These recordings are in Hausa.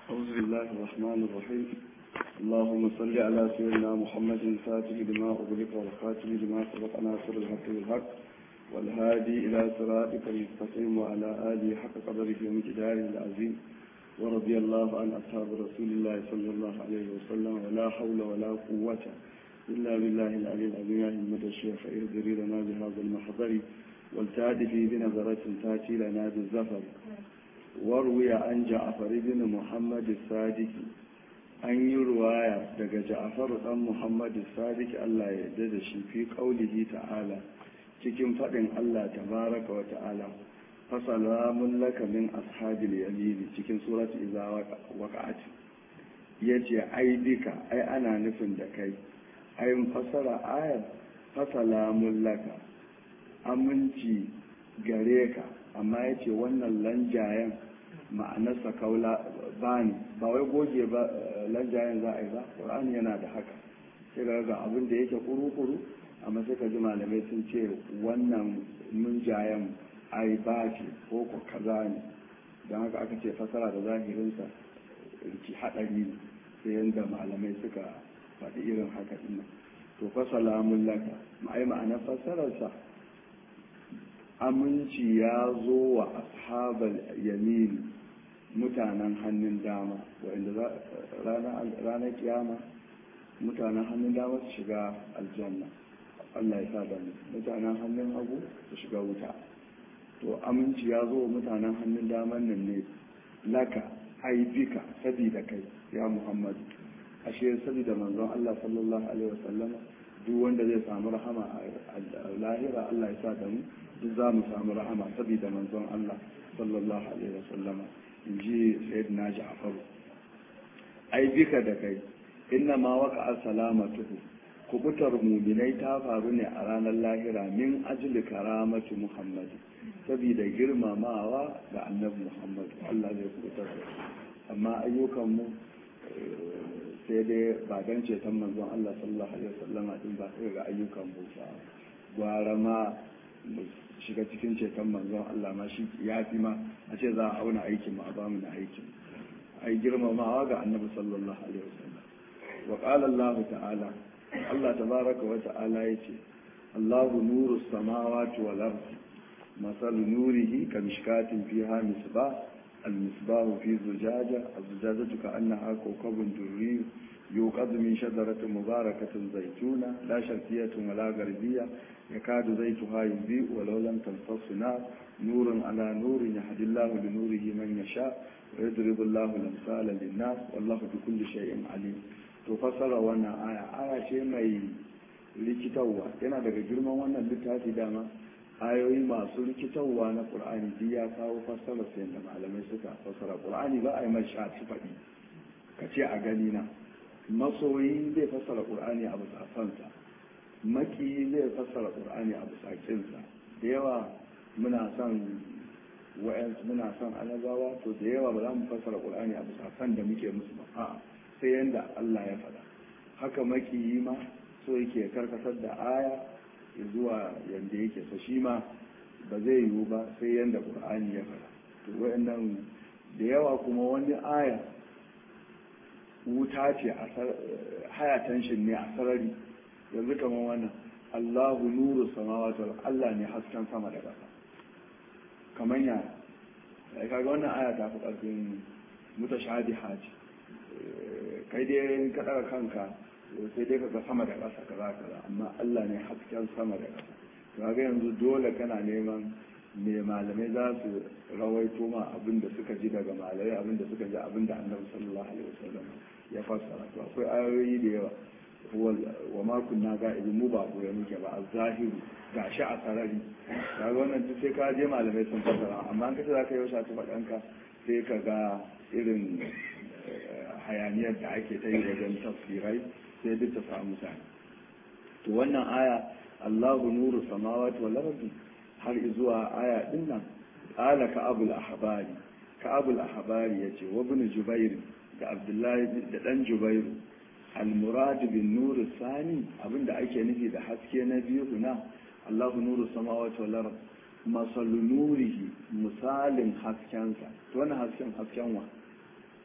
أعوذ بالله الرحمن الرحيم اللهم صل على سيدنا محمد الفاتح لما أغلق والخاتم لما سبق ناصر الحق بالحق والهادي إلى صراطك المستقيم وعلى آله حق قدره ومقداره العظيم ورضي الله عن أصحاب رسول الله صلى الله عليه وسلم ولا حول ولا قوة إلا بالله العلي العظيم يا همة الشيخ اهدري لنا بهذا المحضر والتادفي بنظرة تاتي لنا بالزفر وروي عن جعفر بن محمد الصادق an yi ruwaya daga ja'afar dan muhammad sadiq Allah ya yarda da shi fi qaulihi ta'ala cikin fadin Allah tabaraka wa ta'ala fasalamun laka min ashabil yamin cikin surat iza waqa'at yace ai dika ai ana nufin da kai ai fasara ayar fasalamun laka aminci gare ka amma yace wannan lanjayen ma'anarsa kaula bani ba wai goge ba lanjayen za a yi ba ƙur'ani yana da haka sai ga ga abin da yake kuru-kuru amma sai ka ji malamai sun ce wannan munjayen ai ba ce ko ko kaza ne don haka aka ce fasara da zahirinsa ki haɗari ne sai yadda malamai suka faɗi irin haka ɗin to fasala mun laka ma'ai ma'anar fasararsa aminci ya zo wa ashabal yamini mutanen hannun dama wanda ranar kiyama mutanen hannun dama su shiga aljanna Allah ya sa da mu mutanen hannun hagu su shiga wuta to aminci ya zo wa mutanen hannun daman nan ne laka aibika sabida kai ya muhammadu ashe sabida manzon Allah sallallahu alaihi wasallama duk wanda zai samu rahama a lahira Allah ya sa da mu duk za mu samu rahama sabida manzon Allah sallallahu alaihi wasallama in ji sayyidina ja'faru ai bika da kai inna ma waka salamatuhu kubutar muminai ta faru ne a ranar lahira min ajli karamatu muhammad saboda girmamawa da annabi muhammad Allah zai kubutar da amma ayyukan mu sai dai ba dan ceton manzon Allah sallallahu alaihi wasallama din ba sai ga ayyukan mu ba gwara ma shiga cikin ceton manzon Allah ma shi ya fi ma a ce za a auna aikin mu a ba mu na aikin ai girmamawa ga annabi sallallahu alaihi wasallam wa qala Allah ta'ala Allah tabaraka wa ta'ala yace Allahu nuru samawati wal ardi masal nurihi kamishkatin fiha misbah المصباح في زجاجة الزجاجة كأنها كوكب دري يوقظ من شجرة مباركة زيتونة لا شرقية ولا غربية يكاد زيتها يضيء ولو لم تمتص نار نور على نور يهدي الله لنوره من يشاء ويضرب الله الأمثال للناس والله بكل شيء عليم تفسر وانا آية آية شيء mai likitawa yana daga girman wannan littafi dama ayoyi masu rikitarwa na ƙur'ani duk ya kawo fassara sai da malamai suka fassara ƙur'ani ba a yi mai shafi faɗi ka ce a gani na masoyi zai fassara ƙur'ani a bisa sansa maki zai fassara ƙur'ani a bisa kinsa da yawa muna son wa'yansu muna son anabawa to da yawa ba za mu fassara ƙur'ani a bisa san da muke musu ba a sai yanda Allah ya faɗa haka maki ma so yake karkatar da aya zuwa yadda yake so shi ma ba zai yiwu ba sai yadda ƙur'ani ya fara to wayannan da yawa kuma wani aya wuta ce a haya tension ne a sarari yanzu kamar wannan Allahu nuru samawati wal Allah ne hasken sama da ƙasa kamar ya kaga wannan aya ta fi ƙarfin mutashabiha ce kai dai ka ɗaga kanka sai dai kaga sama da ƙasa kaza kaza amma Allah ne hasken sama da ƙasa kaga yanzu dole kana neman me malamai za su rawaito ma abin da suka ji daga malamai abin da suka ji abin da annabi sallallahu alaihi wasallam ya fassara to akwai ayoyi da yawa wa ma kunna ga idan mu ba goye muke ba a zahiru gashi a sarari kaga wannan duk sai ka je malamai sun fassara amma an kace zaka yi wasa ta fadanka sai ka ga irin hayaniyar da ake ta yi wajen tafsirai sai duk ta samu mutane to wannan aya Allahu nuru samawati wal ardi har zuwa aya din nan qala ka abul ahbari ka abul ahbari yace wa ibn jubair da abdullahi da dan jubair al murad bin nur sani abinda ake nufi da haske na biyu na Allahu nuru samawati wal ardi masalu nurihi misalin haskensa to wannan hasken hasken wa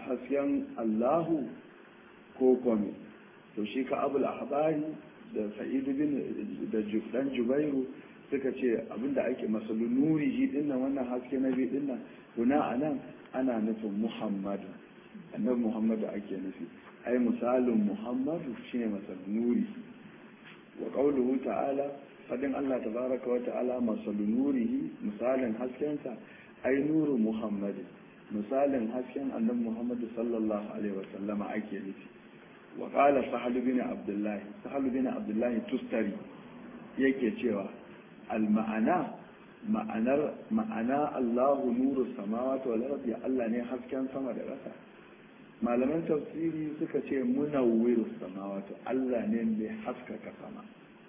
hasken Allahu ko kome to shi ka abul ahbari da sa'idu bin da dan jubairu suka ce abinda ake masalu nurihi dinnan wannan haske na bi dinnan kuna anan ana nufin muhammadu annabi muhammadu ake nufi ai misalin muhammadu shine masalu nuri wa qawluhu ta'ala fadin Allah tabaraka wa ta'ala masalu nurihi misalin haskensa ai nuru muhammadu misalin hasken annabi muhammadu sallallahu alaihi wa sallama ake nufi wa qala sahal bin abdullahi sahal bin abdullahi tustari yake cewa al ma'ana ma'anar ma'ana Allahu nuru samawati wal ardi Allah ne hasken sama da ƙasa malaman tafsiri suka ce munawwiru samawati Allah ne mai haskaka sama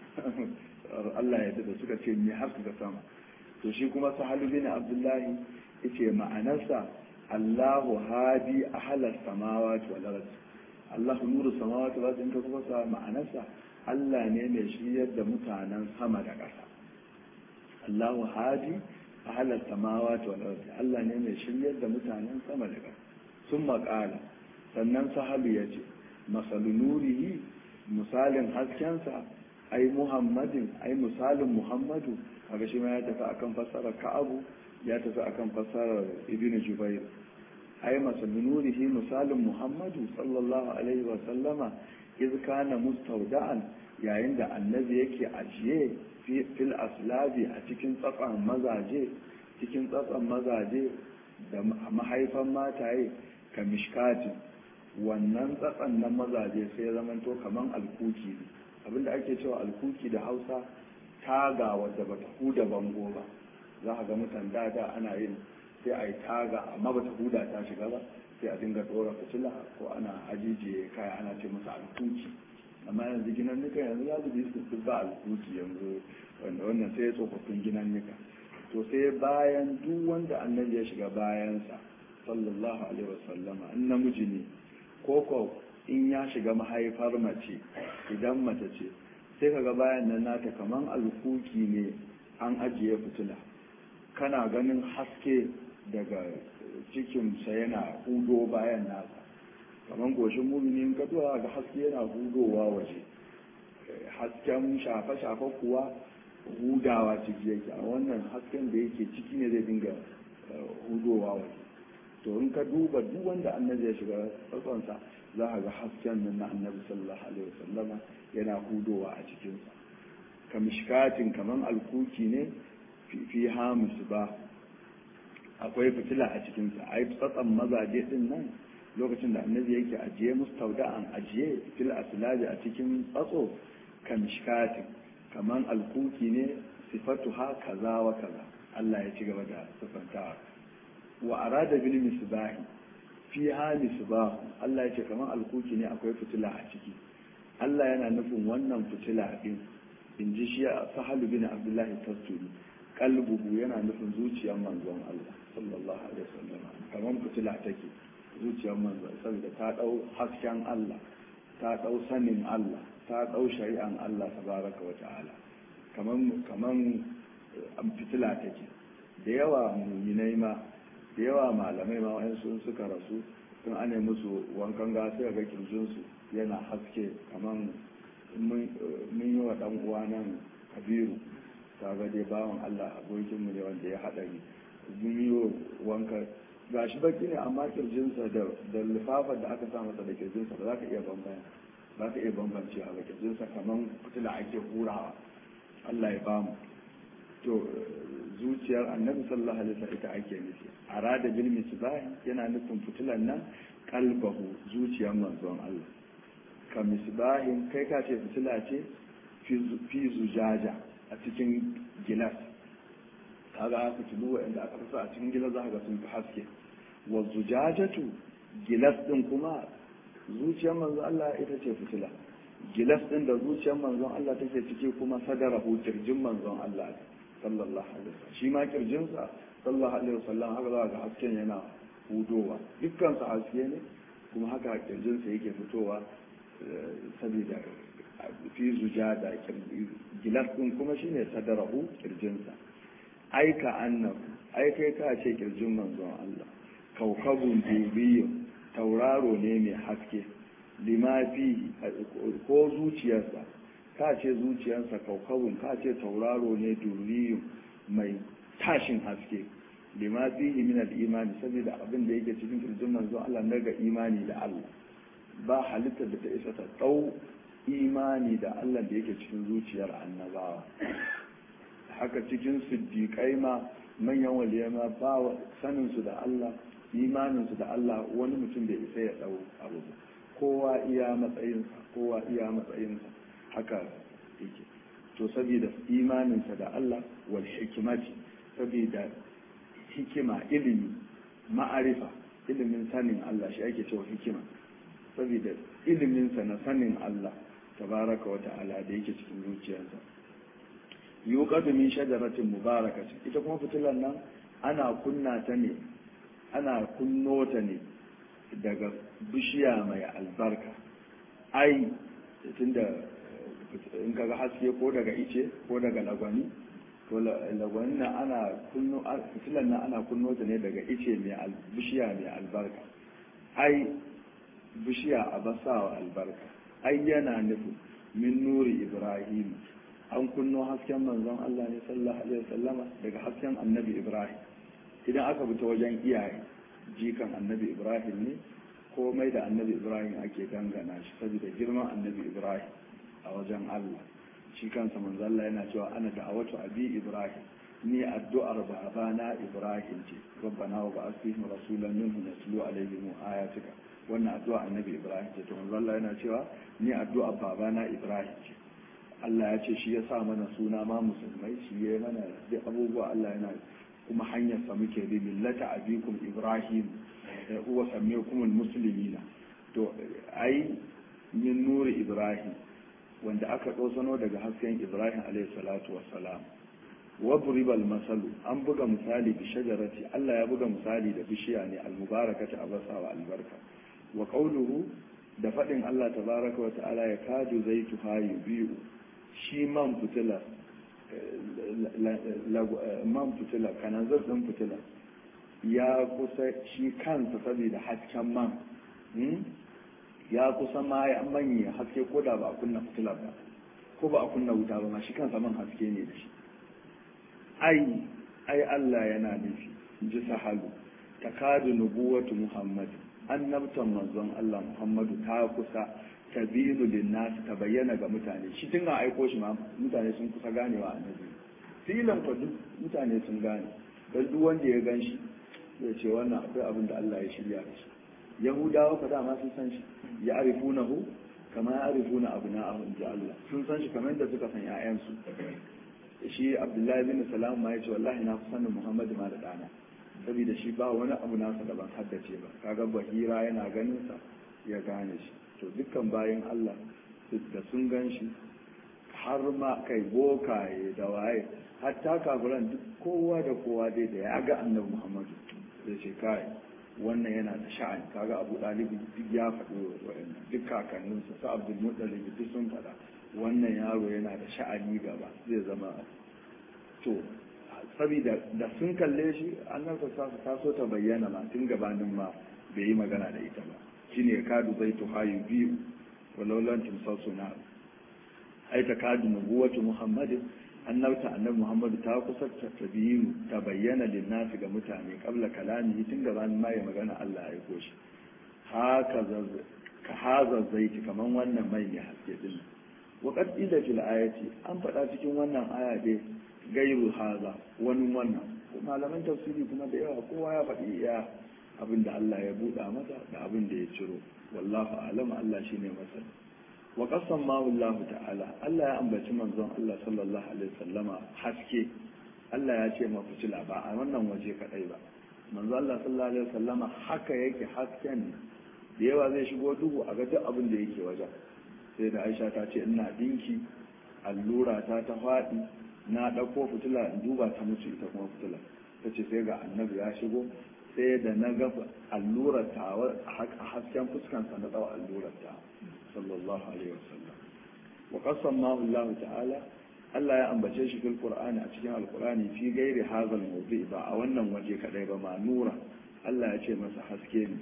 Allah ya da suka ce mai haskaka sama to shi kuma sahalu bin abdullahi yace ma'anarsa Allahu hadi ahlas samawati wal ardi Allahu nuru samawati wal ardi in ka kuma sa ma'anarsa Allah ne mai shiryar da mutanen sama da ƙasa Allahu hadi ahlas samawati wal ardi Allah ne mai shiryar da mutanen sama da ƙasa sun maƙala sannan sahalu ya ce masalu nurihi misalin haskensa ai muhammadin ai misalin muhammadu kaga shi ma ya tafi akan fassarar ka'abu ya tafi akan fassarar ibnu jubair ai masalu nurihi misalin muhammadu sallallahu alaihi wa sallama iz kana mustawda'an yayin da annabi yake ajiye fil aslabi a cikin tsatsan mazaje cikin tsatsan mazaje da mahaifan mataye ka mishkatin wannan tsatsan na mazaje sai ya zamanto kaman alkuki ne abinda ake cewa alkuki da hausa taga wadda bata huda bango ba za a ga mutan da ana yin sai a yi taga amma bata huda ta shiga ba sai a dinga dora fitila ko ana ajijiye kaya ana ce masa alkuki amma yanzu ginan nika yanzu za su bi su ba alkuki yanzu wanda wannan sai ya tsofaffin ginan nika to sai bayan duk wanda annabi ya shiga bayansa sallallahu alaihi wasallama in namiji ne ko ko in ya shiga mahaifar mace idan mace ce sai kaga bayan nan nata kaman alkuki ne an ajiye fitila kana ganin haske daga cikinsa yana hudo bayan nasa kaman goshin mumini ka zuwa ga haske yana hudowa waje hasken shafe-shafe kuwa hudawa ciki yake a wannan hasken da yake ciki ne zai dinga hudowa waje to in ka duba duk wanda annabi ya shiga tsatsonsa za ka ga hasken nan na annabi sallallahu alaihi wasallama yana hudowa a cikinsa kamishkatin kaman alkuki ne fi hamus ba akwai fitila a cikinsa ai tsatsan mazaje din nan lokacin da annabi yake ajiye mustauda'an ajiye fil aslabi a cikin tsatso kamishkatin kaman alkuki ne sifatu ha kaza wa kaza Allah ya ci gaba da sifantawa wa arada bil misbahi fi ha misbah Allah ya ce kaman alkuki ne akwai fitila a ciki Allah yana nufin wannan fitila din in ji shi sahalu bin abdullahi tasturi kalbuhu yana nufin zuciyar manzon Allah sallallahu alaihi wasallam kaman fitila take zuciyar manzon saboda ta dau hasken Allah ta dau sanin Allah ta dau shari'an Allah tabaraka wa ta'ala kaman kaman fitila take da yawa muminai ma da yawa malamai ma wa'in sun suka rasu sun ane musu wankan gasa ga kirjinsu yana haske kaman mun yi wa dan uwa nan kabiru kaga dai bawan Allah abokinmu ne wanda ya haɗari mun yi wanka gashi baki ne amma kirjinsa da da lifafar da aka sa masa da kirjinsa ba za ka iya bambaya ba ka iya bambance a kirjinsa kaman fitila ake hurawa Allah ya bamu to zuciyar annabi sallallahu alaihi wasallam ita ake nufi arada bil misbah yana nufin fitilan nan kalbahu zuciyar manzon Allah ka misbahin kai ka ce fitila ce fi zujaja a cikin gilas kaga aka tulu wa'anda aka fasa a cikin gilas za ka ga sun fi haske wa zujajatu gilas din kuma zuciyar manzon Allah ita ce fitila gilas din da zuciyar manzon Allah take ciki kuma sadarahu kirjin manzon Allah sallallahu alaihi wasallam shi ma kirjinsa sallallahu alaihi wasallam haka za ga hasken yana hudowa dukkan sa haske ne kuma haka kirjinsa yake fitowa saboda fi zujada gilas din kuma shine sadarahu kirjinsa aika annahu ai kai ka ce kirjin manzon Allah kaukabun dubiyyun tauraro ne mai haske lima fihi ko zuciyarsa ka ce zuciyarsa kaukawun ka ce tauraro ne duriyun mai tashin haske lima fihi min al-imani saboda abin da yake cikin kirjin manzo Allah na ga imani da Allah ba halittar da ta isa ta dau imani da Allah da yake cikin zuciyar annabawa haka cikin siddiƙai ma manyan waliyai ma ba sanin su da Allah imanin su da Allah wani mutum da isa ya dau abu kowa iya matsayinsa kowa iya matsayinsa haka yake to saboda imaninsa da Allah wal hikimati saboda hikima ilimi ma'arifa ilimin sanin Allah shi ake cewa hikima saboda iliminsa na sanin Allah tabaraka wa ta'ala da yake cikin zuciyarsa yuqadu min shajaratin mubarakatin ita kuma fitilan nan ana kunna ta ne ana kunno ta ne daga bishiya mai albarka ai tunda in kaga haske ko daga ice ko daga lagwani to lagwani na ana kunno fitilan nan ana kunno ta ne daga ice mai bishiya mai albarka ai bishiya a basawa albarka ai yana nufin min nuri ibrahim an kunno hasken manzon Allah ne sallallahu alaihi wasallama daga hasken annabi ibrahim idan aka bi ta wajen iyaye jikan annabi ibrahim ne komai da annabi ibrahim ake dangana shi saboda girman annabi ibrahim a wajen Allah shi kansa manzo Allah yana cewa ana da'awatu abi ibrahim ni addu'ar babana ibrahim ce rabbana wa ba'ath fihim rasulan minhum yatlu alaihim ayatika wannan addu'a annabi ibrahim ce to manzo Allah yana cewa ni addu'ar babana ibrahim ce Allah ya ce shi ya sa mana suna ma musulmai shi ya mana duk abubuwa Allah yana kuma hanyar sa muke bi millata abikum ibrahim huwa sammaykum almuslimina to ai min nuri ibrahim wanda aka ɗosano daga hasken ibrahim alayhi salatu wassalam wa buribal masalu an buga misali bi shajarati Allah ya buga misali da bishiya ne almubarakati abasa wa albarka wa qawluhu da faɗin Allah tabaraka wa ta'ala ya kadu zaitu hayu biyu shi man fitila man fitila kananzar ɗin fitila ya kusa shi kansa saboda hasken man ya kusa ma ya manye haske ko da ba a kunna fitila ba ko ba a kunna wuta ba ma shi kansa man haske ne da shi ai ai Allah yana nufi in ji sahalu takadu nubuwatu muhammad annabtan manzon Allah muhammadu ta kusa tabiru linnas ta bayyana ga mutane shi tun ga aiko shi ma mutane sun kusa ganewa annabi filan fa duk mutane sun gane dan duk wanda ya gan shi zai ce wannan akwai abin da Allah ya shirya da shi yahudawa fa dama sun san shi ya arifunahu kama ya arifuna abna'ahu inji Allah sun san shi kamar da suka san ƴaƴansu shi Abdullahi bin Salam ma ya ce wallahi na fi sanin Muhammadu ma da dana saboda shi ba wani abu nasa da ban haddace ba kaga bahira yana ganin sa ya gane shi to dukkan bayan Allah da sun gan shi har ma kai bokaye da waye hatta kafiran duk kowa da kowa dai da ya ga annabi Muhammadu zai ce kai wannan yana da sha'ani kaga Abu Dalib duk ya faɗi wa'annan duk kakanninsa su Abdul Muttalib duk sun faɗa wannan yaro yana da sha'ani gaba zai zama to saboda da sun kalle shi annabta ta so ta bayyana ma tun gabanin ma bai yi magana da ita ba shine kadu zai tuhayu biyu walaulan timsasu na ai ta kadu nubuwatu muhammadin annabta annabi muhammadu ta kusa ta biyu ta bayyana linnasi ga mutane kabla kalami tun gabanin ma ya magana Allah ya aiko shi haka ka haza zaiti kaman wannan mai ne haske din wa qad ila fil ayati an faɗa cikin wannan aya dai gairu haza wani wannan malaman tafsiri kuma da yawa kowa ya faɗi iya abin da Allah ya buɗa masa da abin da ya ciro wallahu alam Allah shine masal wa qasam ma Allah ta'ala Allah ya ambaci manzon Allah sallallahu alaihi wasallama haske Allah ya ce ma fitila ba a wannan waje kadai ba manzon Allah sallallahu alaihi wasallama haka yake hasken da yawa zai shigo duhu a ga duk abin da yake wajen sai da Aisha ta ce ina dinki allura ta ta faɗi na ɗauko fitila in duba ta mutu ita kuma fitila ta ce sai ga annabi ya shigo sai da na ga allurar ta a hasken fuskansa na tsawo allurar ta sallallahu alaihi wasallam wa qassama Allah ta'ala Allah ya ambace shi fil Qur'ani a cikin Al-Qur'ani fi gairi hazal mawdi ba a wannan waje kadai ba ma nura Allah ya ce masa haske ne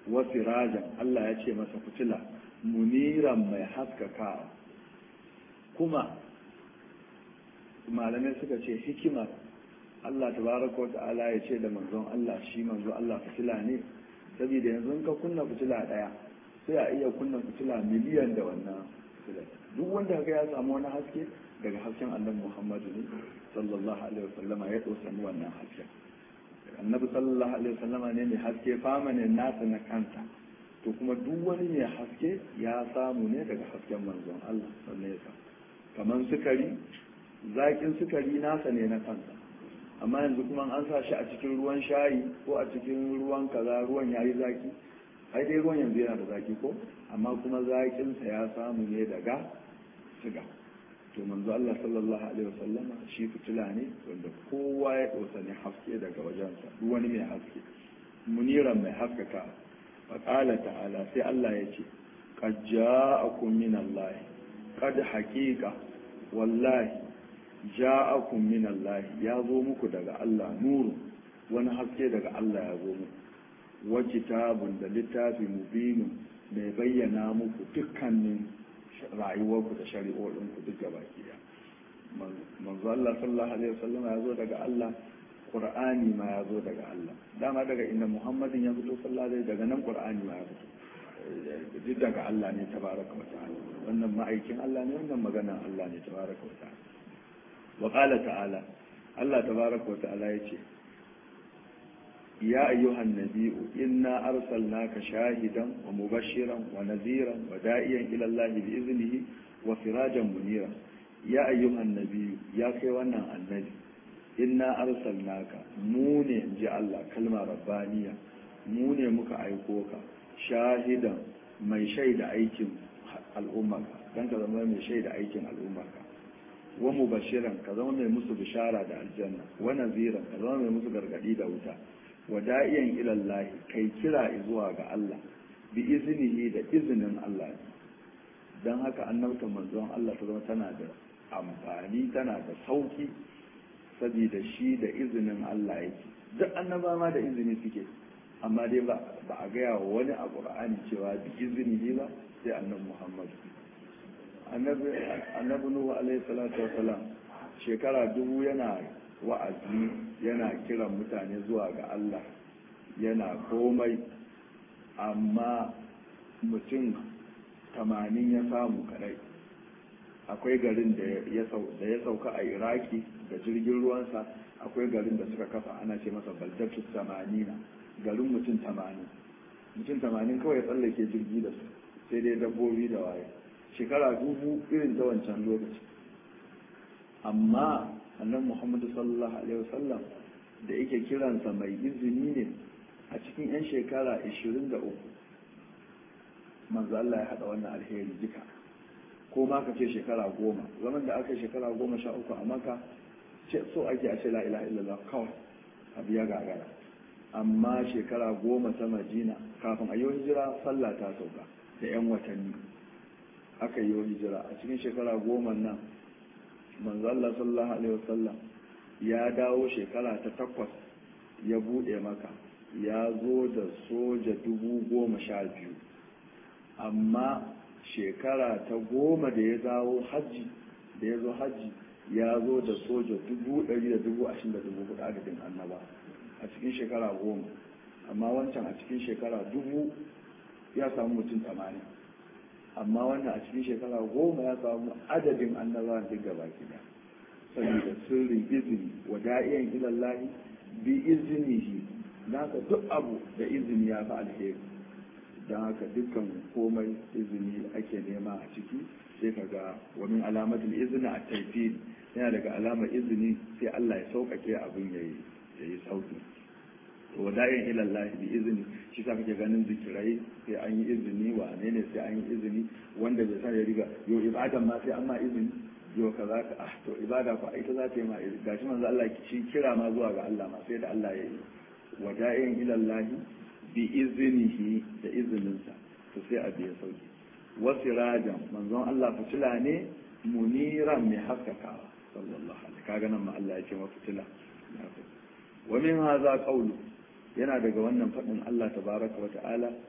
wa sirajan Allah ya ce masa fitila muniran mai haskakawa kuma malamai suka ce hikimar Allah tabaraka wa ta'ala ya ce da manzon Allah shi manzon Allah fitila ne saboda yanzu in ka kunna fitila daya sai a iya kunna fitila miliyan da wannan fitila duk wanda ga ya samu wani haske daga hasken annabi Muhammadu ne sallallahu alaihi wasallama ya tsosani wannan hasken annabi sallallahu alaihi wasallama ne mai haske famanin nasa na kanta to kuma duk wani mai haske ya samu ne daga hasken manzon Allah sannan ya samu kamar sukari zakin sukari nasa ne na kansa amma yanzu kuma an sa shi a cikin ruwan shayi ko a cikin ruwan kaza ruwan yayi zaki ai dai ruwan yanzu yana da zaki ko amma kuma zakinsa ya samu ne daga siga to manzo Allah sallallahu alaihi wasallama shi fitila ne wanda kowa ya dausa ne haske daga wajensa duk wani mai haske muniran mai haskaka fa qala ta'ala sai Allah ya ce qad ja'akum min Allah qad haqiqa wallahi ja'akum min Allah ya zo muku daga Allah nuru wani haske daga Allah ya zo muku wa kitabun da littafi mubinu mai bayyana muku dukkanin rayuwarku da shari'o'inku duk gaba ɗaya manzo Allah sallallahu alaihi wasallam ya zo daga Allah Qur'ani ma ya zo daga Allah dama daga inda Muhammadin ya fito sallallahu alaihi daga nan Qur'ani ma ya fito duk daga Allah ne tabaraka wa ta'ala wannan ma'aikin Allah ne wannan magana Allah ne tabaraka wa ta'ala wa qala ta'ala Allah tabaraka wa ta'ala yace يا أيها النبي إنا أرسلناك شاهدا ومبشرا ونذيرا ودائيا إلى الله بإذنه وسراجا منيرا يا أيها النبي يا كيوانا النبي إنا أرسلناك موني جاء الله كلمة ربانية موني مكا أيكوكا شاهدا mai shaida aikin al'ummarka don ka zama mai shaida aikin al'ummarka wa mubashiran ka zama mai musu bishara da aljanna wa naziran ka zama mai musu gargadi da wuta wada'iyan ilallahi kai kira zuwa ga Allah bi izinihi da izinin Allah don haka annabta manzon Allah ta zama tana da amfani tana da sauki saboda shi da izinin Allah yake duk annaba ma da izini suke amma dai ba a gaya wa wani a ƙur'ani cewa bi izinihi ba sai annabi Muhammad annabi Nuhu alaihi salatu wasalam shekara dubu yana wa'azi yana kiran mutane zuwa ga Allah yana komai amma mutum tamanin ya samu kadai akwai garin da ya sauka a iraki da jirgin ruwansa akwai garin da suka kafa ana ce masa baldatu samanina garin mutum tamanin mutum tamanin kawai tsallake jirgi da su sai dai dabbobi da waye shekara dubu irin ta wancan lokaci amma annan muhammadu sallallahu alaihi wasallam da yake kiransa mai izini ne a cikin 'yan shekara 23 manzo Allah ya haɗa wannan alheri duka ko ma ka ce shekara goma zaman da aka shekara goma sha uku a maka ce so ake a ce la ilaha illallah kawai abu ya gagara amma shekara goma ta madina kafin a yi hijira sallah ta sauka da 'yan watanni aka yi hijira a cikin shekara goma nan manzo Allah sallallahu alaihi wasallam ya dawo shekara ta takwas ya bude maka ya zo da soja dubu goma sha biyu amma shekara ta goma da ya dawo hajji da ya zo hajji ya zo da soja dubu ɗari da dubu ashirin da dubu hudu adadin annaba a cikin shekara goma amma wancan a cikin shekara dubu ya samu mutum tamanin amma wannan a cikin shekara goma ya samu adadin annabawan duk gaba gida saboda sirrin izini wa da'iyan ilallahi bi izinihi na haka duk abu da izini ya fi alheri don haka dukkan komai izini ake nema a ciki sai ka ga wani alamatul izini a taifir yana daga alamar izini sai Allah ya sauƙaƙe abin ya yi sauƙi wa da'in ilallahi bi izini shi sa kake ganin zikirai sai an yi izini wa ne ne sai an yi izini wanda bai san ya riga yo ibadan ma sai an ma izini yo kaza ka ah to ibada fa ita za ta yi ma izini gashi manzo Allah shi kira ma zuwa ga Allah ma sai da Allah ya yi wa da'in ilallahi bi iznihi da izininsa to sai a biya sauki wasirajan manzon Allah fitila ne muniran mai haskakawa sallallahu alaihi kaga nan ma Allah ya ce wa fitila wa min hadha qawlu yana daga wannan faɗin Allah tabaraka wa ta'ala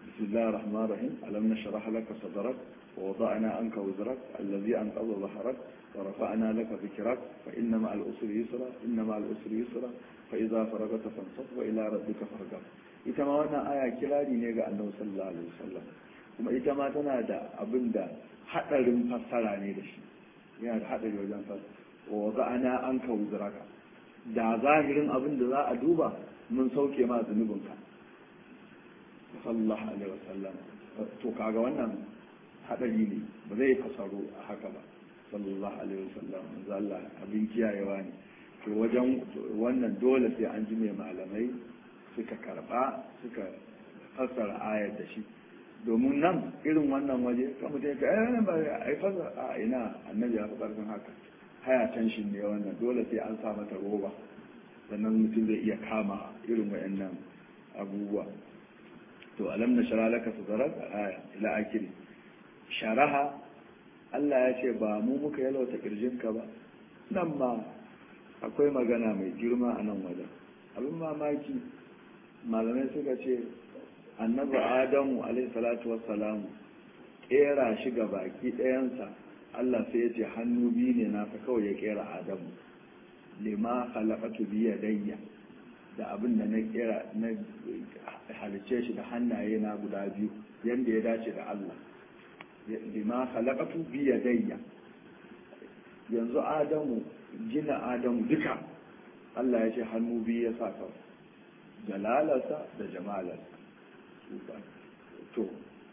bismillahir rahmanir rahim alam nashrah laka sadrak wa wada'na anka wizrak alladhi anqadha dhahrak wa rafa'na laka dhikrak fa inna ma'al usri yusra inna ma'al usri yusra fa idza faragta fansab wa ila rabbika farghab ita ma wannan aya kirari ne ga annabi sallallahu alaihi wasallam kuma ita ma tana da abin da hadarin fassara ne da shi yana da hadari wajen fassara wa za'ana an ka wuzuraka da zahirin abin da za a duba mun sauke ma zunubinka sallallahu alaihi wasallam to kaga wannan hadari ne ba zai fasaro a haka ba sallallahu alaihi wasallam manzo Allah abin kiyayewa ne to wajen wannan dole sai an ji mai malamai suka karba suka fassara ayar da shi domin nan irin wannan waje kan mutum ka eh ba ai fassara a ina annabi ya fi karfin haka haya tension ne wannan dole sai an sa mata roba sannan mutum zai iya kama irin wayannan abubuwa to alam na shara laka sadrak aya ila akiri sharaha Allah ya ce ba mu muka yalwata kirjinka ba nan ma akwai magana mai girma a nan wajen abin mamaki malamai suka ce annabi adamu alaihi salatu wassalamu kera shi ga baki ɗayansa Allah sai ya ce hannu biyu ne nasa kawai ya kera adamu lima khalaqatu bi yadayya da abin da na kera na halice shi da hannaye na guda biyu yanda ya dace da Allah lima khalaqatu bi yadayya yanzu adamu gina adamu duka Allah ya ce hannu biyu ya sa kawai jalalarsa da jamalarsa to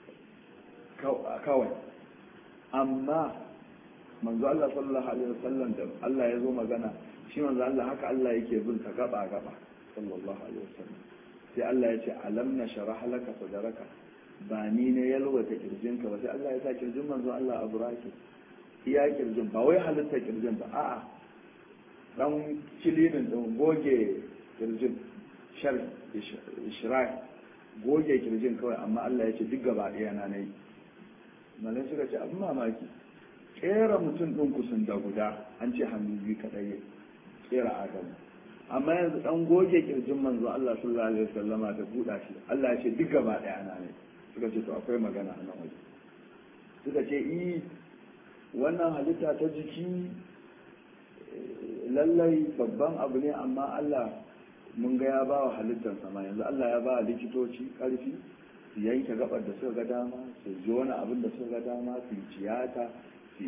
kawai amma manzo Allah sallallahu alaihi wasallam da Allah ya zo magana shi manzo Allah haka Allah yake bin ka gaba gaba sallallahu alaihi wasallam sai Allah ya ce alam na sharah laka sadraka ba ni ne yalwata kirjinka ba sai Allah ya sa kirjin manzo Allah a buraki iya kirjin ba wai halitta kirjin ba a'a dan kilinin din goge kirjin shar ishrai goge kirjin kawai amma Allah ya ce duk gaba ɗaya na nayi malai suka ce abin mamaki kera mutum ɗin kusan da guda an ce hannu biyu kaɗai ya kera adamu amma yanzu ɗan goge kirjin manzo Allah sallallahu alaihi wasallama da buɗa shi Allah ya ce duk gaba ɗaya na nayi suka ce to akwai magana a nan waje suka ce i wannan halitta ta jiki lallai babban abu ne amma Allah mun ga ya ba wa halittar sama yanzu Allah ya ba wa likitoci ƙarfi su yanke gabar da suka ga dama su jona abin da suka ga dama su ciyata su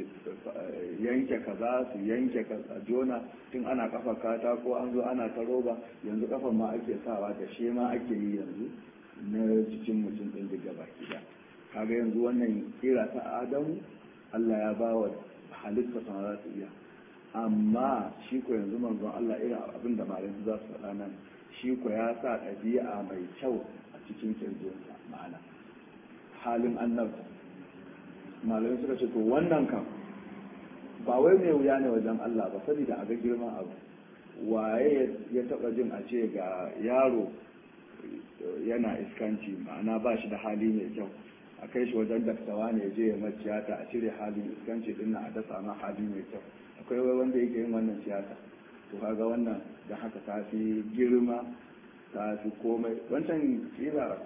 yanke kaza su yanke kaza jona tun ana kafa kata ko an zo ana ta roba yanzu kafan ma ake sawa da shi ma ake yi yanzu na jikin mutum ɗin daga baki da kaga yanzu wannan kira ta adamu Allah ya ba wa halitta sama za su iya amma shi ko yanzu manzon Allah irin abin da malamin za su faɗa nan shi ko ya sa ɗabi'a mai kyau a cikin kirjinsa ma'ana halin annabta malamai suka ce to wannan kan ba wai mai wuya ne wajen Allah ba saboda a ga girman abu waye ya taɓa jin a ce ga yaro yana iskanci ma'ana ba shi da hali mai kyau a kai shi wajen daktawa ne je ya maciyata a cire halin iskanci din a dasa ma hali mai kyau akwai wai wanda yake yin wannan siyasa to kaga wannan da haka ta fi girma ta fi komai wancan kila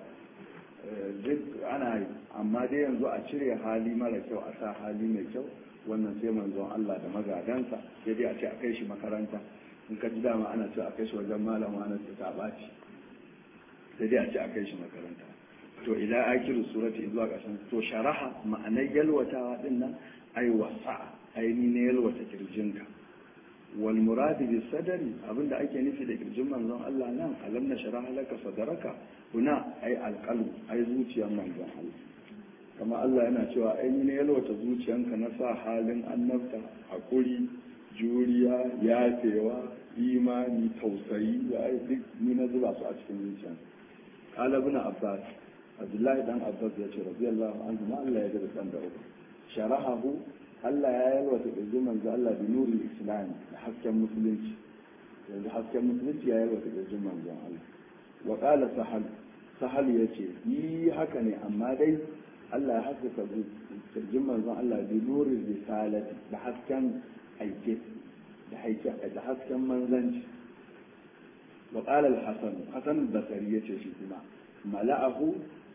duk ana yi amma dai yanzu a cire hali mara kyau a sa hali mai kyau wannan sai manzon Allah da magadansa sai dai a ce a kai shi makaranta in ka ji dama ana ce a kai shi wajen malam wani ta ɓaci sai dai a ce a kai shi makaranta to ila akiru surati zuwa ƙarshen to sharaha ma'anar yalwatawa din nan ai wasa aini ne yalwata kirjinka wal muradi bi sadari abinda ake nufi da kirjin manzon Allah nan alam na sharaha laka sadaraka huna ai alqalb ai zuciyar manzon Allah kama Allah yana cewa aini ne yalwata zuciyanka na sa halin annabta hakuri juriya yafewa imani tausayi ya duk ni na zuba su a cikin zuciyanka قال ابن عباس عبد الله بن عباس يا رضي الله عنه ما الله يجب أن شرحه Allah ya yalwata ƙirjin manzo Allah da nuri islami da hasken musulunci yanzu hasken musulunci ya yalwata ƙirjin manzon Allah wa qala sahal sahal yace yi haka ne amma dai Allah ya haskaka ƙirjin manzon Allah da nuri risalati da hasken aike da aike da hasken manzanci wa qala al-hasan hasan al-basri yace shi kuma mala'ahu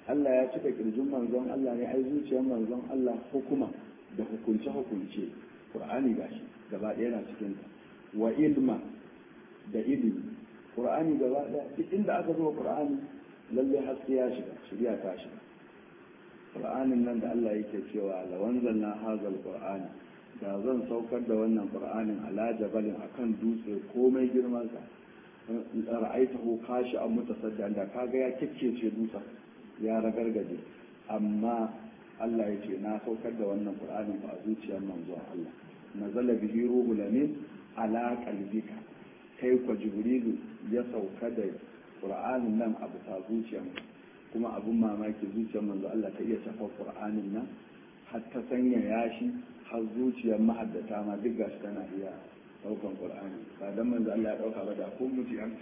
Allah ya cika kirjin manzon Allah ne ai zuciyar manzon Allah hukuma da hukunce hukunce Qur'ani gashi gaba ɗaya yana cikin ta wa ilma da ilimi Qur'ani gaba ɗaya duk inda aka zo Qur'ani lalle haske ya shiga shirya ta shiga Qur'anin nan da Allah yake cewa la wanzalna hazal Qur'ani da zan saukar da wannan Qur'anin ala jabalin akan dutse komai girman sa ra'aitahu kashi an mutasaddian da kaga ya kikkece dutsen ya ragargaje amma Allah ya ce na saukar da wannan Qur'anin ba a zuciyar manzon Allah nazala bihi ruhul amin ala qalbika kai kwa jibrilu ya sauka da Qur'anin nan a bisa zuciyar kuma abun mamaki zuciyar manzo Allah ta iya shafa Qur'anin nan har ta sanya yashi har zuciyar mahaddata ma duk gashi tana iya daukan Qur'ani ba dan manzo Allah ya dauka ba da kun mutu an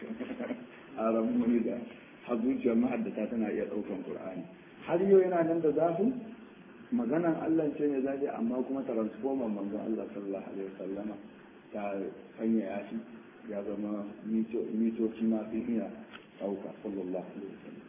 a rabu da har zuciyar mahaddata tana iya ɗaukan Qur'ani har yau yana nan da zafi maganan Allah ce ne zafi amma kuma transformer manzon Allah sallallahu alaihi wasallama ta sanya yashi ya zama mitoci ma sun iya ɗauka sallallahu alaihi wasallam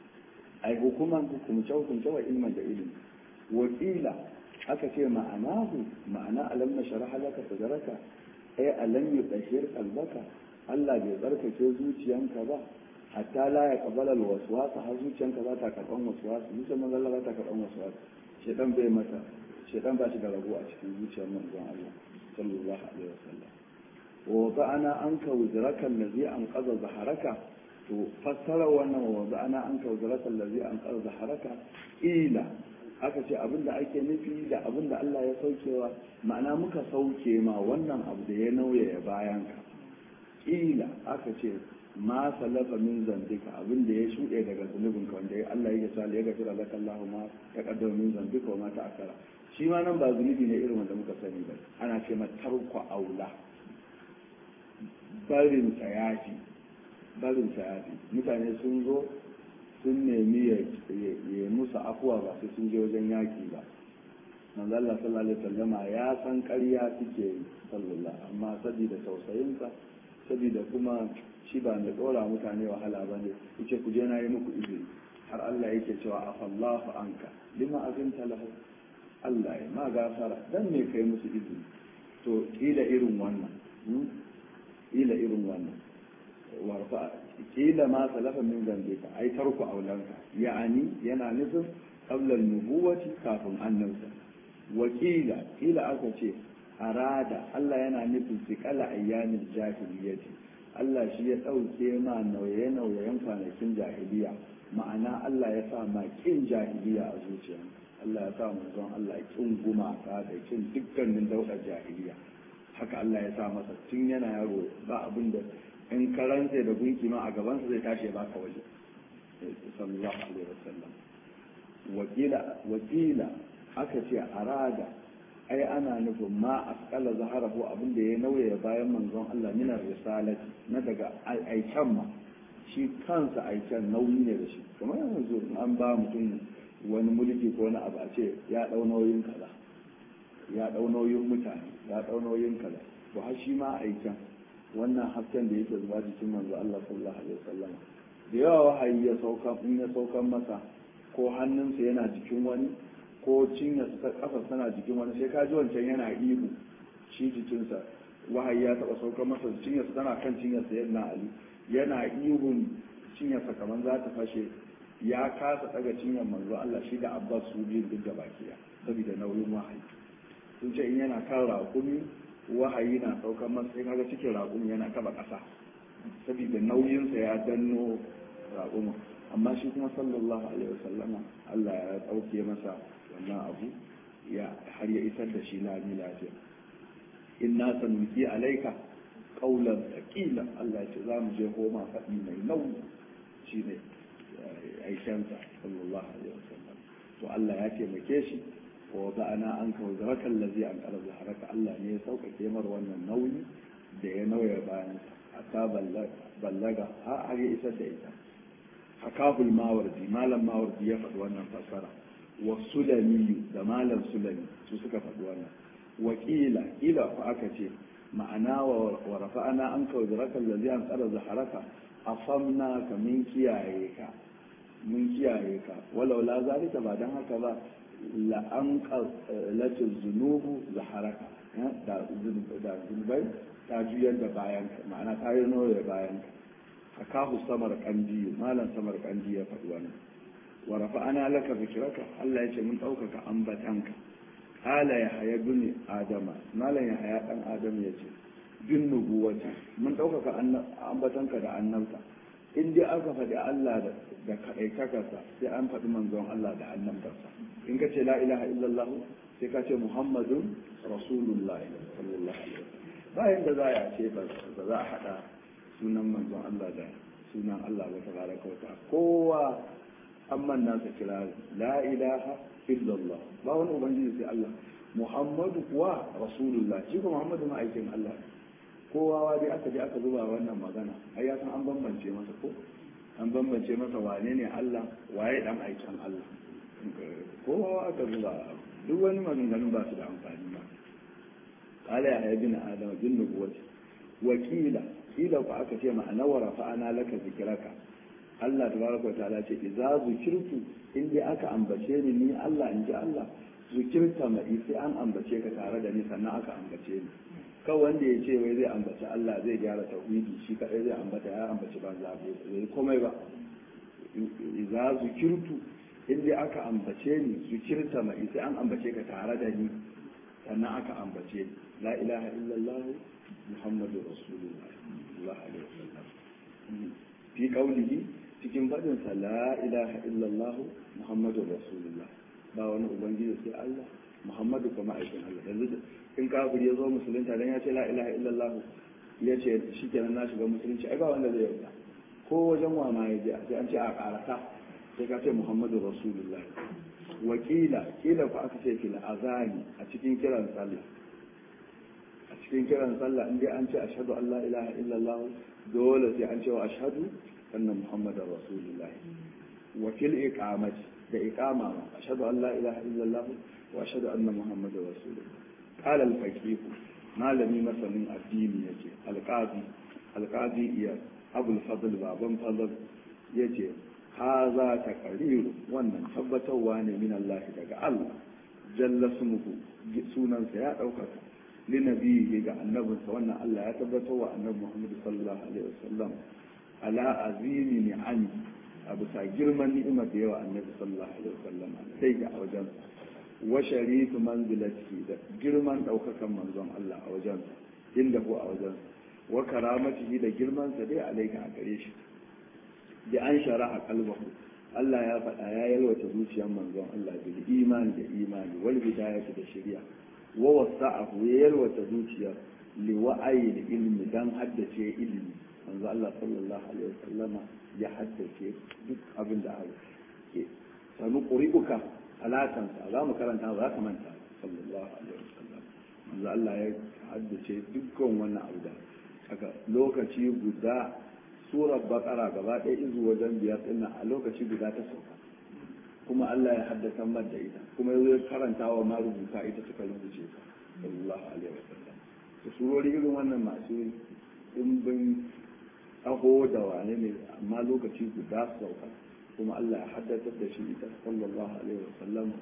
ai hukuman hukumce hukumce wa ilman da ilimi wakila aka ce ma'anahu ma'ana alam na sharaha laka sadaraka ai alam yudahhir qalbaka Allah bai tsarkake zuciyanka ba hatta la ya kabala alwaswasa har zuciyanka za ta karban waswasa zuciyar manzon Allah za ta karban waswasa shedan bai mata shedan ba shi da rabu a cikin zuciyar manzon Allah sallallahu alaihi wasallam wa ba'ana anka wuzraka allazi anqadha zaharaka to fassara wannan wa ba'ana anka wuzraka allazi anqadha zaharaka ila aka ce abinda ake nufi da abinda Allah ya saukewa ma'ana muka sauke ma wannan abu da ya nauya bayan ka ila aka ce ma salafa min zambika abin da ya shuɗe daga zunubin ka wanda Allah ya sa ya gafira laka Allah ma ta kaddama min zambika wa ma ta akara shi ma nan ba zunubi ne irin wanda muka sani ba ana ce ma tarko aula barin tsayafi barin tsayafi mutane sun zo sun nemi ya musu afuwa ba sai sun je wajen yaki ba manzo Allah sallallahu alaihi wasallama ya san ƙarya suke yi sallallahu amma saboda tausayinsa saboda kuma shi ba mai ɗora mutane wahala ba ne yace ku je na yi muku izini har Allah yake cewa afallahu anka lima azinta lahu Allah ya ma gafara dan me kai musu izini to kila irin wannan kila irin wannan warfa kila ma salafa min zambika ai tarku aulanka ya'ani yana nufin qabla nubuwati kafin annabta wakila kila aka ce arada Allah yana nufin sikala ayyamin jahiliyyati Allah shi ya ɗauke ma nauye-nauyen kwanakin jahiliya ma'ana Allah ya sa ma kin jahiliya a zuciya Allah ya sa manzon Allah kin gumaka da kin dukkanin daudar jahiliya haka Allah ya sa masa tun yana yaro ba abin da in karanta da gunki ma a gabansa zai tashi ya baka waje sallallahu alaihi wasallam wakila wakila aka ce arada ai ana nufin ma asqala zaharahu abin da ya nauya bayan manzon Allah minar risalati na daga aiken ma shi kansa aiken nauyi ne da shi kamar yanzu an ba mutum wani mulki ko wani abu a ce ya dau nauyin kaza ya dau nauyin mutane ya dau nauyin kaza to har shi ma aiken wannan hasken da yake zuwa jikin manzo Allah sallallahu alaihi wasallam da yawa wahayi ya sauka in ya saukan masa ko hannunsa yana jikin wani ko cinya kafa tana jikin wani sai ka ji wancan yana ihu shi jikinsa wahayi ya taba saukar masa cinyarsa tana kan cinyarsa yana ali yana ihun cinyarsa kamar za ta fashe ya kasa daga cinyar manzo Allah shi da Abbas su biyun duk da bakiya saboda nauyin wahayi sun ce in yana kan raƙumi wahayi na saukar masa sai kaga cikin raƙumi yana taba ƙasa saboda nauyinsa ya danno raƙumin amma shi kuma sallallahu alaihi wasallama Allah ya ɗauke masa wannan abu ya har ya isar da shi lami lafiya inna sanuki alaika qaulan thaqila Allah ce za mu je homa faɗi mai nauyi shine aishansa sallallahu alaihi wasallam to Allah ya taimake shi wa ba'ana an ka wazaraka allazi an qala zaharaka Allah ne ya sauƙaƙe mar wannan nauyi da ya nauya bayan hatta ballaga har ya isar da ita hakahul mawardi malam mawardi ya faɗi wannan fassara wa sulami da malam sulami su suka faɗi wannan wakila ila ku aka ce ma'ana wa rafa'ana an ka wajraka allazi an tsara zaharaka afamna ka min kiyaye ka mun kiyaye ka walau la zalika ba dan haka ba la an qalatu zunubu zaharaka da da zunubai ta juyar da bayan ka ma'ana ta yi noye bayan ka hakahu samar kandi malam samar kandi ya faɗi wannan wa rafa'ana laka zikraka Allah ya ce mun ɗaukaka ambatanka qala ya haya bin adama malam ya haya dan adam ya ce bin nubuwata mun ɗaukaka ambatanka da annabta in dai aka faɗi Allah da kaɗaitakarsa sai an faɗi manzon Allah da annabtarsa in ka ce la ilaha illallah sai ka ce muhammadun rasulullahi sallallahu alaihi wasallam bayan da za a ce ba za a haɗa sunan manzon Allah da sunan Allah ba ta baraka wata kowa an manna sa kira la ilaha illallah ba wani ubangiji sai Allah muhammadu kuwa rasulullah shi kuma muhammadu ma'aikin Allah kowa wa dai aka je aka zuba wannan magana ai ya san an bambance masa ko an bambance masa wane ne Allah waye dan aikin Allah kowa aka zuba duk wani maganganun ba su da amfani ba qala ya ibn adam bin nubuwati wakila kila ku aka ce ma'ana wa rafa'ana laka zikraka Allah tabaraka wa ta'ala ce idza zikirtu in dai aka ambace ni ni Allah in ji Allah zikirta mai sai an ambace ka tare da ni sannan aka ambace ni kawai wanda ya ce wai zai ambaci Allah zai gyara tauhidi shi kadai zai ambata ya ambaci banza bai komai ba idza zikirtu in dai aka ambace ni zikirta mai sai an ambace ka tare da ni sannan aka ambace ni la ilaha illallah muhammadu rasulullah sallallahu alaihi wasallam fi qawlihi cikin fadin sa la ilaha illallah muhammadu rasulullah ba wani ubangiji sai Allah muhammadu kuma aikin Allah yanzu in kafir ya zo musulunta dan ya ce la ilaha illallah ya ce shikenan na shiga musulunci ai ba wanda zai yarda ko wajen wa ma ya je sai an ce a karata sai ka ce muhammadu rasulullah wakila kila ku aka ce fil azani a cikin kiran sallah a cikin kiran sallah in dai an ce ashhadu an la ilaha illallah dole sai an ce wa ashhadu anna muhammadar rasulullah wa fil iqamati da iqama ma ashhadu an la ilaha illallah wa ashhadu anna muhammadar rasulullah qala al faqih malami masanin addini yake alqadi alqadi iya abul fadl baban fadl yace haza ta kariru wannan tabbatarwa ne min Allah daga Allah jalla smuhu sunansa ya ɗaukaka linabiyi ga annabinsa wannan Allah ya tabbatar wa annabi Muhammad sallallahu alaihi wasallam ala azimi ni'ami a bisa girman ni'imar da yawa annabi sallallahu alaihi wasallam sai ga wajen wa sharifu manzilati da girman ɗaukakan manzon Allah a wajen inda ko a wajen wa karamatihi da girman sa dai alaika a gare shi da an shara a kalbahu Allah ya faɗa ya yalwata zuciyar manzon Allah bil imani da imani wal bidayati da shari'a wa wasa'ahu ya yalwata zuciyar li wa'ayi da ilmi dan haddace ilimi manzo Allah sallallahu alaihi wasallama ya haddace duk abin da ake sanu quri'uka alatan sa za mu karanta za ka manta sallallahu alaihi wasallam manzo Allah ya haddace dukkan wannan abu da aka lokaci guda surar bakara gaba ɗaya izu wajen biyar ɗin a lokaci guda ta sauka kuma Allah ya haddasa mar da ita kuma ya karanta wa marubuta ita suka rubuce ta sallallahu alaihi wasallam to surori irin wannan masu dimbin aho da wane ne amma lokaci guda sauka kuma Allah ya haddasa da shi ita sallallahu alaihi wasallam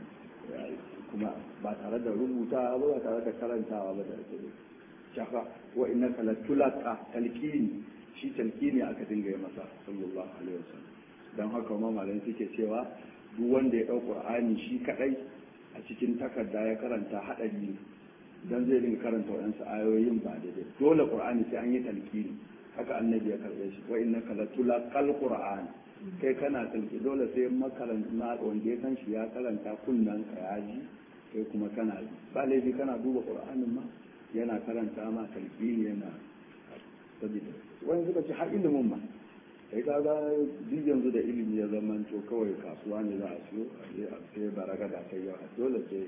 kuma ba tare da rubuta ba ba tare da karantawa ba da ake shafa wa innaka latulqa talqini shi talqini aka dinga yi masa sallallahu alaihi wasallam dan haka ma malamai suke cewa duk wanda ya ɗau ƙur'ani shi kaɗai a cikin takarda ya karanta haɗari ne don zai dinga karanta waɗansu ayoyin ba daidai dole ƙur'ani sai an yi talkini haka annabi ya karɓe shi wa inna kala tula kal ƙur'ani kai kana talki dole sai makaranta wanda ya san shi ya karanta kunnan ka ya ji kai kuma kana ji ba laifi kana duba ƙur'anin ma yana karanta ma talkini yana sabida wani suka ce har ilimin ma kai ka ga duk yanzu da ilimi ya zama to kawai kasuwa ne za a siyo a je a sai baraga da kai yawa dole sai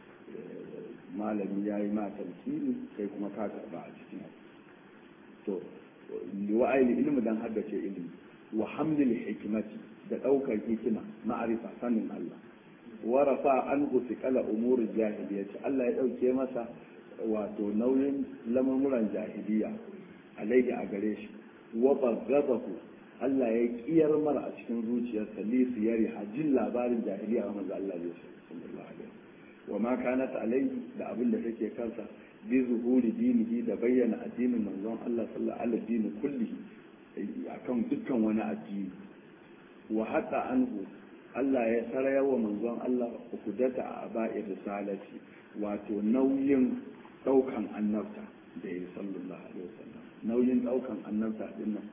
malami ya yi ma talkini kai kuma ka karba a cikin to wa'ayi ilimi dan haddace ilimi wa hamlil hikimati da daukar hikima ma'arifa sanin Allah wa rafa an kala umurin jahiliyyati Allah ya dauke masa wato nauyin lamuran jahiliya alaihi a gare shi wa baghadahu Allah ya kiyar mara a cikin zuciyarsa li siyari hajjin labarin jahiliya wa manzo Allah ya sallallahu alaihi wa ma kanat alaihi da abin da take kansa bi zuhuri dinihi da bayyana addinin manzon Allah sallallahu alaihi dini kullihi akan dukkan wani addini wa hatta anhu Allah ya saraya wa manzon Allah ukudata a aba'i risalati wato nauyin daukan annabta da ya sallallahu alaihi wasallam nauyin daukan annabta din nan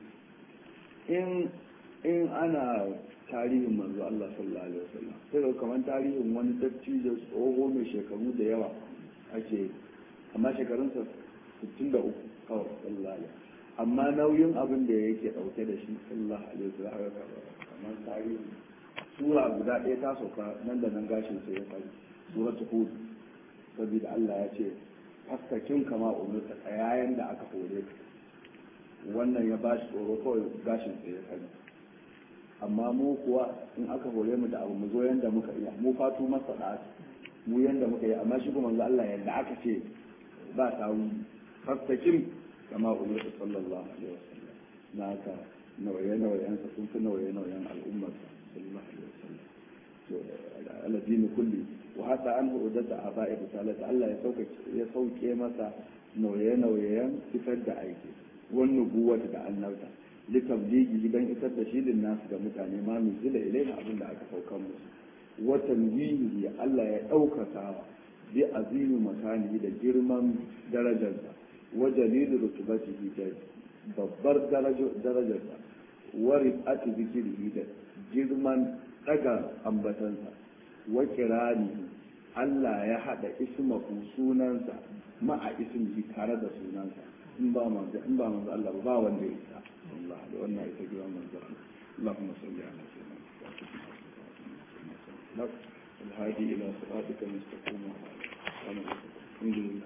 in in ana tarihin manzo Allah sallallahu alaihi wasallam sai da kamar tarihin wani dattijo tsoho mai shekaru da yawa ake amma shekarunsa 63 kawai sallallahu alaihi amma nauyin abin da yake dauke da shi sallallahu alaihi wasallam kamar tarihi sura guda ɗaya ta sauka nan da nan gashin sai ya fari suratul hud saboda Allah ya ce fastakin kama umurta yayin da aka hore ka wannan ya bashi tsoro kawai gashin sai ya fari amma mu kuwa in aka hore mu da abu mu zo yanda muka iya mu fatu masa da mu yanda muka yi amma shi kuma manzo Allah yanda aka ce ba tawu fastakin kama umurta sallallahu alaihi wasallam na ka nawaye nawayen sa sun fi nawaye nawayen al'ummar sallallahu alaihi wasallam to aladini kulli wa hatta an hudata aba'i risalata Allah ya sauke ya sauke masa nawaye nawayen fitar da aiki wannan nubuwata da annabta litabligi dan isar da shi din nasu ga mutane ma min zila ilaina abin da aka saukan musu watan yihi Allah ya ɗaukaka bi azimi makani da girman darajarsa wa jalilu rutubatihi da babbar darajarsa wa rifati zikrihi da girman daga ambatansa wa kirani Allah ya hada ismahu sunansa ma'a ismihi tare da sunansa in ba manzo in ba manzo Allah ba wanda ya isa Allah da wannan ita gidan manzo Allahumma salli ala sayyidina Muhammad الهادي إلى صراطك المستقيم وعلى آله وصحبه